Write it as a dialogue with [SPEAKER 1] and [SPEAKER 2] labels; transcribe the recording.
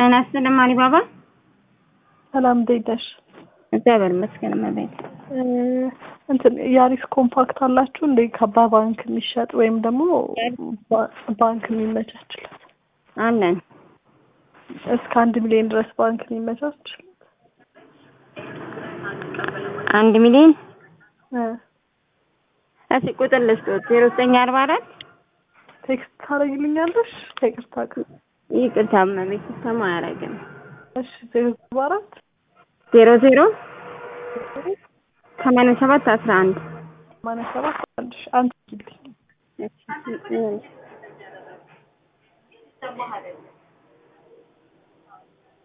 [SPEAKER 1] ጤና ይስጥልኝ አሊባባ።
[SPEAKER 2] ሰላም እንዴት ነሽ?
[SPEAKER 1] እግዚአብሔር ይመስገን እመቤት።
[SPEAKER 2] እንትን ያሪስ ኮምፓክት አላችሁ እንደ ከባ ባንክ የሚሸጥ ወይም ደግሞ ባ- ባንክ የሚመቻችለት
[SPEAKER 1] አለን
[SPEAKER 2] እስከ አንድ ሚሊዮን ድረስ ባንክ የሚመቻችለት
[SPEAKER 1] አንድ ሚሊዮን
[SPEAKER 2] እ
[SPEAKER 1] እስኪ ቁጥር ልስጦት ዜሮ ዘጠኝ አርባ አራት
[SPEAKER 2] ቴክስት ታደርጊልኛለሽ? ከይቅርታ ጋር
[SPEAKER 1] ይቅርታ እመቤት ሲስተማ አያደርግም
[SPEAKER 2] እሺ ዜሮ አርባ አራት
[SPEAKER 1] ዜሮ ዜሮ ሰማንያ ሰባት አስራ አንድ
[SPEAKER 2] ሰማንያ ሰባት አንድ ሺ አንድ ጊዜ